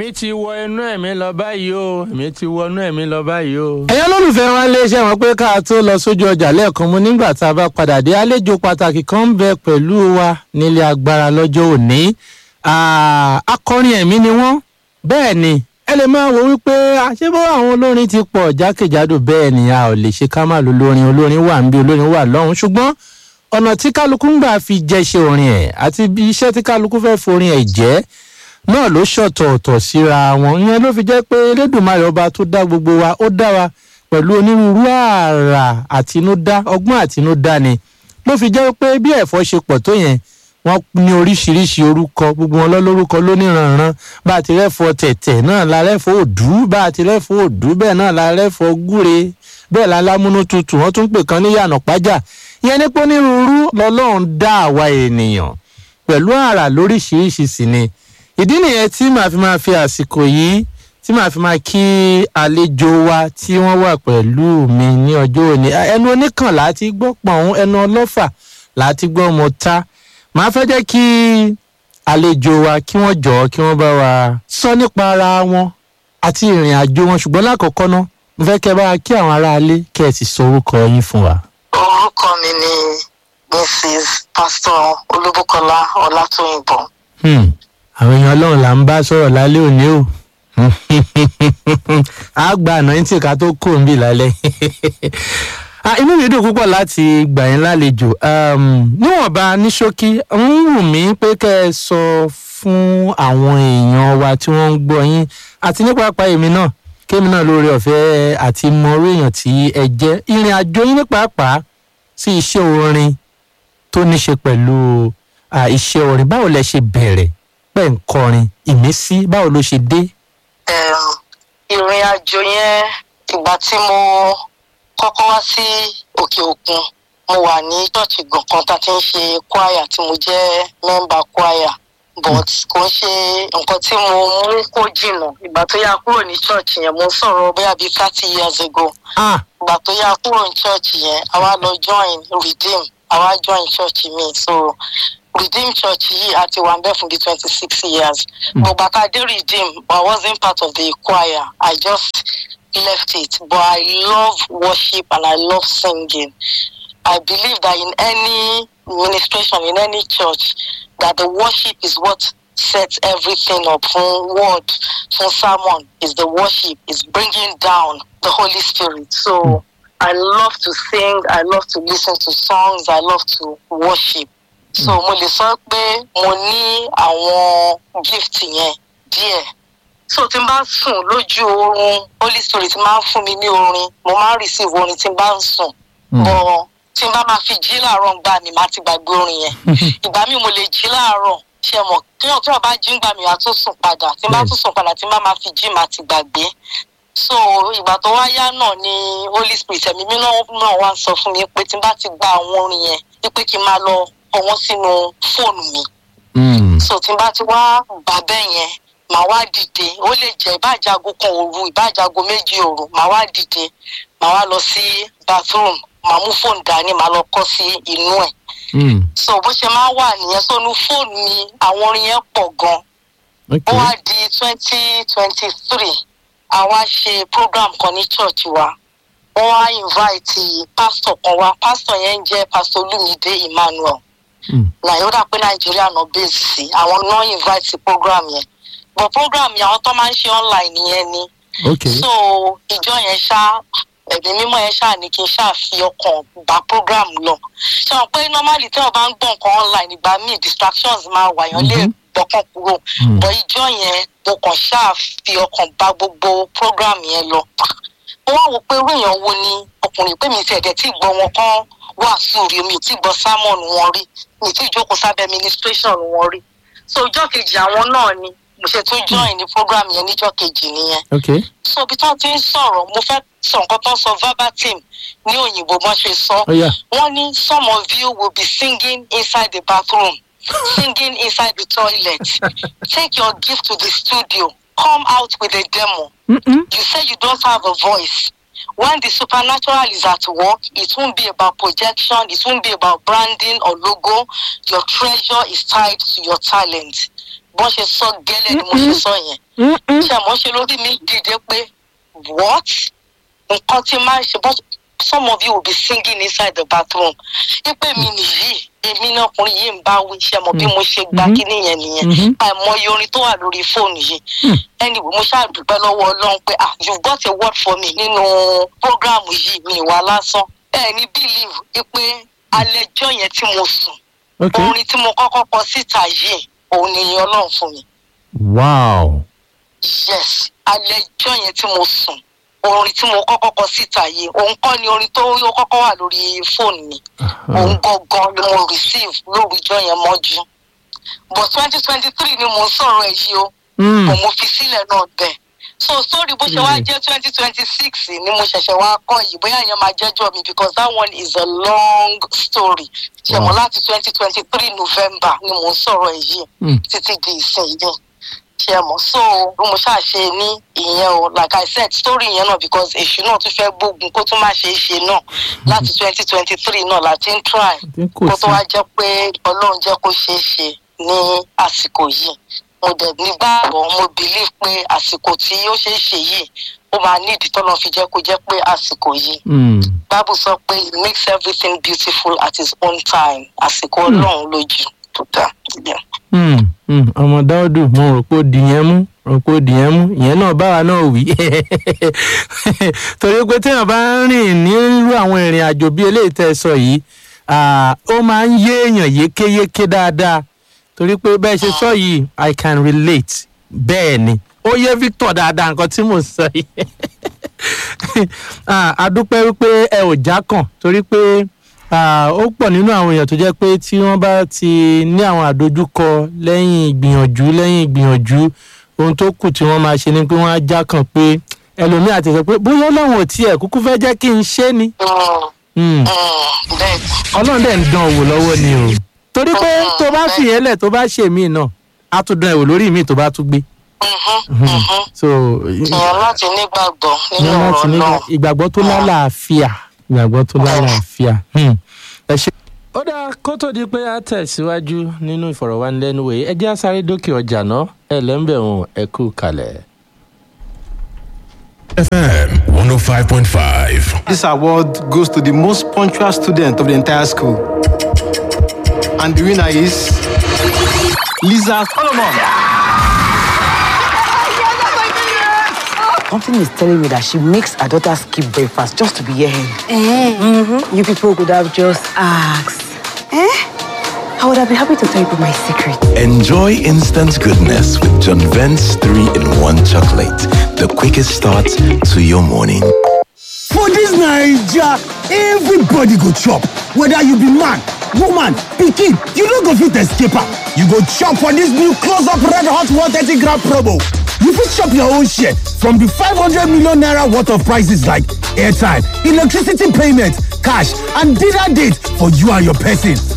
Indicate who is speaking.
Speaker 1: èmi ti wọ inú ẹ̀mí lọ báyìí o èmi ti wọ inú ẹ̀mí lọ báyìí o.
Speaker 2: ẹ̀yin olólùfẹ́ wa lè ṣe wọn pé ká tó lọ sójú ọjà lẹ́ẹ̀kan mu nígbà tá a bá padà dé àlejò pàtàkì kan ń bẹ pẹ̀lú wa nílé agbára lọ́jọ́ òní Ah, akọrin ẹ̀mí ni wọ́n bẹ́ẹ̀ ni ẹ lè máa wo wípé àṣebọ́ àwọn olórin ti pọ̀ jákèjádò bẹ́ẹ̀ ni a ò lè ṣe ká má lo olórin olórin wà ń bí olórin wà lọ́hùn ṣùgbọ́n ọ̀nà tí kálukú ń gbà fi jẹ́ iṣẹ́ orin ẹ̀ àti bí iṣẹ́ tí kálukú fẹ́ forin ẹ̀ jẹ́ náà ló ṣọ̀tọ̀ọ̀tọ̀ síra wọn ìyẹn ló fi jẹ́ pé elédùnmarè ọba tó dá gbogbo wa ó dá wa pẹ̀lú onírúurú àrà àtinúdá ọgbọ́n àtinúdá ni ló fi jẹ́ pé bí ẹ̀fọ́ ṣe pọ̀ tó yẹn wọ́n ní oríṣiríṣi orúkọ gbogbo wọn lọ́lọ́rúkọ lóníranran bá a ti rẹ́fọ́ tẹ̀tẹ̀ náà la rẹ́fọ́ òdú bá a ti rẹ́fọ́ òdú bẹ́ẹ̀ náà la rẹ́fọ́ gúre bẹ́ẹ̀ la lámúnú tutù wọ́n tún pè kan ní yànà pájà ìyẹn ní pé onírúurú lọ́lọ́run dá àwa ènìyàn pẹ̀lú àrà lóríṣiríṣi sì ni ìdí nìyẹn tí màá fi máa fi àsìkò yìí tí màá fi máa kí àlejò wa tí wọ́n wà pẹ̀lú mi ní ọjọ́ òní ẹnu oníkànlá ti gbọ́ pọ̀n ẹnu ọlọ́fà láti gbọ́ ọmọ ta màá fẹ́ jẹ́ kí àlejò wa kí wọ́n jọ̀ọ́ kí wọ́n bá wa sọ nípa ara wọn àti ìrìn àjò wọn ṣùgbọ́n lákọ̀ọ́kọ́ ná mo fẹ́ kẹ́ bá wa kí àwọn aráalé kẹ́ ẹ sì sọ orúkọ yín fún wa.
Speaker 3: orúkọ mi ni mrs pastor olúbùkọlá ọlátòyìnbó
Speaker 2: Hmm, àwọn èèyàn ọlọ́run là ń bá sọ̀rọ̀ lálẹ́ òní o a gba ànáyìntì ká tó kó ń bì lálẹ́ Ah, inú mi dùn púpọ̀ láti gbà yín lálejò Um, níwọ̀nba ní ṣókí ń wù mí pé kẹ́ ẹ sọ fún àwọn èèyàn wa tí wọ́n ń gbọ́ yín àti ní pàápàá èmi náà kémi náà lóore ọ̀fẹ́ àti mọ orí èèyàn tí ẹ jẹ́ ìrìn àjò yín ní pàápàá sí iṣẹ́ orin tó ní ṣe pẹ̀lú ah, iṣẹ́ orin báwo lẹ ṣe bẹ̀rẹ̀ pẹ̀ ń kọrin ìmísí báwo ló ṣe dé.
Speaker 3: um, ìrìn àjò yẹn ìgbà tí mo kọ́kọ́ wá sí òkè òkun mo wà ní ṣọ́ọ̀ṣì gbọ̀ngàn tá a ti ń ṣe kwaya tí mo jẹ́ mẹ́mbà kwaya but kò ń ṣe nǹkan tí mo mú kó jìnnà ìgbà tó yá kúrò ní ṣọ́ọ̀ṣì yẹn mo ń sọ̀rọ̀ bóyá bíi thirty years ago
Speaker 2: ah
Speaker 3: ìgbà tó yá kúrò ní ṣọ́ọ̀ṣì yẹn àwa lọ join redeem àwa join ṣọ́ọ̀ṣì mi so redeem church yìí a ti wà ń bẹ̀ fún bíi twenty six years but bàtà dé redeem I wasn't part of the choir I just left it but I love worship and I love singing I believe that in any ministration in any church that the worship is what sets everything up from word from sermon is the worship is bringing down the Holy Spirit so I love to sing I love to listen to songs I love to worship so mo lè sọ pé mo ní àwọn gift yẹn díẹ̀ so tí n bá sùn lójú oorun holy spirit máa ń fún mi ní orin mo máa ń receive orin tí n bá ń sùn bọ tí n bá máa fi jí láàárọ̀ ń gbà mí máa ti gbàgbé orin yẹn ìgbà míì mo lè jí láàárọ̀ ṣe mọ̀ kíyàn tí wọ́n bá jí ń gbà mí wá tó sùn padà tí n bá tún sùn padà tí n bá máa fi jí máa ti gbàgbé so ìgbà tó wá yá náà ni holy spirit ẹ̀mí mi náà náà wá ń sọ fún mi pé tí n bá ti gba àwọn orin yẹn wípé kí n máa lọ kọ wọ́n sínú fóònù mi
Speaker 2: hmm,
Speaker 3: so tí n bá ti wá gbà bẹ́ẹ̀ yẹn màá wá dìde ó lè jẹ́ ìbájago kan òru ìbájago méjì òru màá wá dìde màá wá lọ sí bathroom màá mú fóònù dání màá lọ kọ́ sí inú ẹ̀
Speaker 2: hmm,
Speaker 3: so bó ṣe máa wà nìyẹn sónú fóònù mi àwọn orin yẹn pọ̀ gan ó
Speaker 2: okay.
Speaker 3: wá di twenty twenty three àwa ṣe program kan ní church wa wọ́n wá invite pastor kan wá pastor yẹn ń jẹ́ pastor olumide emmanuel
Speaker 2: Hmm.
Speaker 3: nàìjíríà pé nàìjíríà náà base sí àwọn náà invite sí program yẹn but program yẹn àwọn tó máa ń ṣe online yẹn ni
Speaker 2: okay.
Speaker 3: so ìjọ yẹn ṣá ẹ̀mí mímọ́ yẹn ṣáà ní kí n ṣáà fi ọkàn bá program lọ ṣe wọn pé normally tí wọn bá ń gbọ́ nǹkan online ìgbà míì distractions máa wà yàn lè
Speaker 2: Mhm.
Speaker 3: gbọ́kàn kúrò
Speaker 2: Hmm.
Speaker 3: bọ̀ ìjọ yẹn mo kàn ṣáà fi ọkàn bá gbogbo program yẹn lọ mo wá wò pé irú èèyàn wo ni ọkùnrin pé mi ti ẹ̀dẹ̀ tí gbọ́ wọn kán wàásù rí mi ò tí gbọ́ sermon wọn rí mi ò tí jókòó sábẹ́ ministration wọn rí so ìjọ kejì àwọn náà ni mo ṣe tún join ní program yẹn níjọ kejì nìyẹn
Speaker 2: okay.
Speaker 3: so ibi tí wọ́n ti ń sọ̀rọ̀ mo fẹ́ sọ nǹkan tó ń sọ verbatim ní òyìnbó bọ́n ṣe sọ
Speaker 2: Oh, yeah.
Speaker 3: wọ́n ní some of you will be singing inside the bathroom singing inside the toilet take your gift to the studio come out with a demo
Speaker 2: Mm-mm.
Speaker 3: you say you don't have a voice when the supernatural is at work it won't be about projection it won't be about branding or logo your treasure is tied to your talent bọ́n ṣe sọ gẹ́lẹ́ ni mo ṣe sọ yẹn ṣe àmọ́ ṣe lórí mi dìde pé what nǹkan tí máa ń ṣe but some of you will be singing inside the bathroom ipe mi nìyí èmi náà ọkùnrin yìí ń bá wí ṣe mọ bí mo ṣe gba
Speaker 2: Mhm.
Speaker 3: kíní yẹn nìyẹn
Speaker 2: Mhm.
Speaker 3: àìmọye orin tó wà lórí fóònù yìí
Speaker 2: Hmm.
Speaker 3: anyway mo ṣáà dúpẹ́ lọ́wọ́ ọlọ́run pé ah you got a word for me nínú programu yìí mi wà lásán ẹ ní believe pé alẹ́jọ́ yẹn tí mo sùn
Speaker 2: ok
Speaker 3: orin tí mo kọ́kọ́ kọ síta yìí òun ni ìyẹn ọlọ́run fún mi
Speaker 2: wow
Speaker 3: yes alẹ́jọ́ yẹn tí mo sùn orin tí mo kọ́kọ́ kọ síta yìí òun kọ́ ni orin tó yóò kọ́kọ́ wà lórí fóònù mi òun gangan ni mo receive lórúkọ yẹn mọ́jú but twenty twenty three ni mo ń sọ̀rọ̀ ẹ̀ yìí o
Speaker 2: Mm.
Speaker 3: mo mo fi sílẹ̀ náà bẹ̀ so story bó ṣe wá
Speaker 2: Mm.
Speaker 3: jẹ́ twenty twenty six ni mo ṣẹ̀ṣẹ̀ wá kọ́ yìí bóyá ìyẹn máa jẹ́jọ́ mi because that one is a long story ṣe mọ̀
Speaker 2: Wow.
Speaker 3: láti twenty twenty three november ni mo ń sọ̀rọ̀ ẹ̀ yìí
Speaker 2: Mm.
Speaker 3: títí di ìsìn yìí ṣe mọ̀ so bí mo ṣáà ṣe ní ìyẹn o like i said story yẹn náà because èṣù náà tún fẹ́ gbógun kó tún má ṣe é ṣe náà láti twenty twenty three náà láti ń try
Speaker 2: Tí kò
Speaker 3: kó tó
Speaker 2: sí
Speaker 3: wá jẹ́ pé ọlọ́run jẹ́ kó ṣeé ṣe ní àsìkò yìí mo dẹ̀ nígbàgbọ́ mo believe pé àsìkò tí ó ṣeé ṣe yìí ó máa ní ìdí tọ́lọ́ fi jẹ́ kó jẹ́ pé àsìkò yìí
Speaker 2: Mm.
Speaker 3: bible sọ pé he makes everything beautiful at his own time àsìkò ọlọ́run lójú tó dá Yeah.
Speaker 2: Mm, mm, ọmọ dáódù mo rò pé ó di yẹn mú rò pé ó di yẹn mú ìyẹn náà báwa náà wí torí pé téèyàn bá ń rìn nírú àwọn ìrìn àjò bíi eléyìí tẹ́ ẹ sọ yìí ah, ó máa ń yé èèyàn yékéyéké dáadáa torí pé bẹ́ẹ̀ ṣe sọ yìí i can relate bẹ́ẹ̀ ni ó yé victor dáadáa nǹkan tí mò ń sọ yìí Ah, a dúpẹ́ wípé ẹ ò já kàn torí pé ah, ó pọ̀ nínú àwọn èèyàn tó jẹ́ pé tí wọ́n bá ti ní àwọn àdójúkọ lẹ́yìn ìgbìyànjú lẹ́yìn ìgbìyànjú ohun tó kù tí wọ́n máa ṣe ni pé wọ́n á já kàn pé ẹlòmíà ti sọ pé bóyá ọlọ́run ò tiẹ̀ kúkú fẹ́ jẹ́ kí n ṣe ni
Speaker 3: Mm,
Speaker 2: Hmm,
Speaker 3: mm, bẹ́ẹ̀ ni.
Speaker 2: ọlọ́run dẹ̀ ń dán owó lọ́wọ́ ni o torí pé tó bá fìyẹn lẹ̀ tó bá ṣe míì náà á tún dán ẹ̀wò lórí míì tó bá tún gbé
Speaker 3: Mhm, mhm.
Speaker 2: so
Speaker 3: èèyàn láti nígbàgbọ́ nínú
Speaker 2: ìyẹn láti
Speaker 3: ọ̀rọ̀
Speaker 2: ní
Speaker 3: náà
Speaker 2: ìgbàgbọ́ tó lálàáfíà ìgbàgbọ́ tó lálàáfíà Hmm. ẹ ṣe. ó dáa kó tó di pé a tẹ̀síwájú nínú ìfọ̀rọ̀wánilẹ́nuwò yìí ẹ jẹ́ á sáré dókè ọjà náà ẹ lẹ́ńbẹ̀rún ẹ kú kalẹ̀.
Speaker 4: FM 105.5.
Speaker 5: This award goes to the most punctual student of the entire school. And the winner is Lisa Solomon.
Speaker 6: Something is telling me that she makes her daughter skip breakfast just to be here. Mm-hmm. You people could have just asked. Eh? I would have been happy to tell you my secret.
Speaker 4: Enjoy instant goodness with John Vent's 3 in 1 chocolate. The quickest start to your morning.
Speaker 7: For this Naija, everybody go chop. Whether you be man, woman, pikin, you no go fit escape am. You go chop for this new close-up red hot 130 gram promo. You fit chop your own share from the 500 million naira worth of prices like airtime, electricity payment, cash, and dinner date for you and your person.